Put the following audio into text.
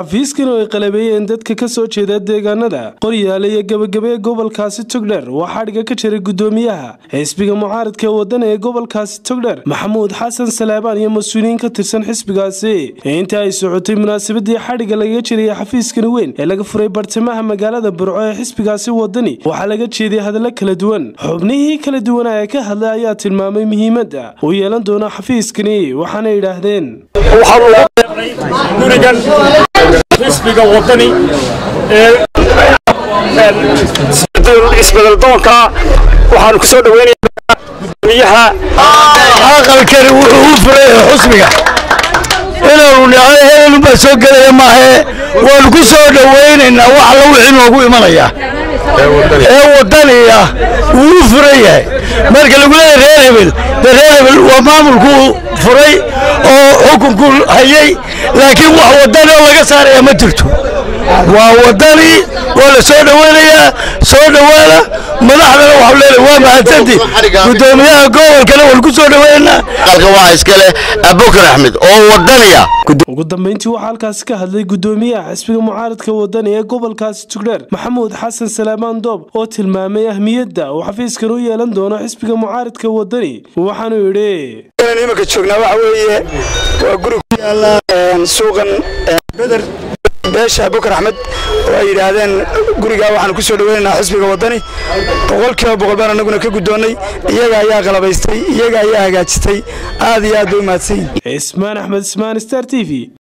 xafiiskan oo ay qalabeeyeen dadka ka soo jeeda deegaanada qoryaale iyo gebagabe gobolkaasi togdher waa xadhiga ka jiray gudoomiyaha xisbiga mucaaradka ee waddan ee gobolkaasi togdher maxamuud xasan salaabaan iyo mas-uuliyiin ka tirsan xisbigaasi inta ay socotay munaasabadii xadhiga lagaga jiraya xafiiskani weyn ee laga furay bartamaha magaalada burco ee xisbigaasi wadani waxaa laga jeediyay hadallo kala duwan xubnihii kala duwanaa ee ka hadlay ayaa tilmaamay muhiimadda uu yeelan doono xafiiskani waxaana yidhaahdeen gurigan xisbiga wadani ee isbedaldoonka waxaanu ku soo dhaweynayaa gudoomiyaha aqalkani wuxuu u furay xusbiga inaanu dhacay heelunbaa soo gelaya maahe waanu ku soo dhowaynaynaa wax alla wixii noogu imanaya ee wadaniya wuu u furan yahay marka lagu leeyahay reer hebel dee reer hebel waa maamulkuu furay oo xukunku hayay laakiin wax wadani oo laga saaraya ma jirto waa wadani waa la soo dhowaynayaa soo dhowaada madaxdana waxau leeyahay waa mahadsanti gudoomiyaha gobolkana waan ku soo dhowaynaynaa qalka waxaa iska leh abubakar axmed oo wadaniya ugu dambeyntii waxaa halkaasi ka hadlay gudoomiyaha xisbiga mucaaradka wadani ee gobolkaasi tugdheer maxamuud xasan salaamaan doob oo tilmaamay ahmiyadda uu xafiiskan u yeelan doono xisbiga mucaaradka wadani waxaanuu yidhi imanka joognaa waxa weeye waa guri ku yaala suuqan beder beesha abubakar axmed oo ay yidhaahdeen gurigaa waxaanu ku soo dhaweynaynaa xisbiga wadani boqolkiiba boqol baan anaguna ka guddoonnay iyaga ayaa qalabaystay iyaga ayaa hagaajistay aad iyo aad bay u mahadsan yihin cismaan axmed ismaan star t v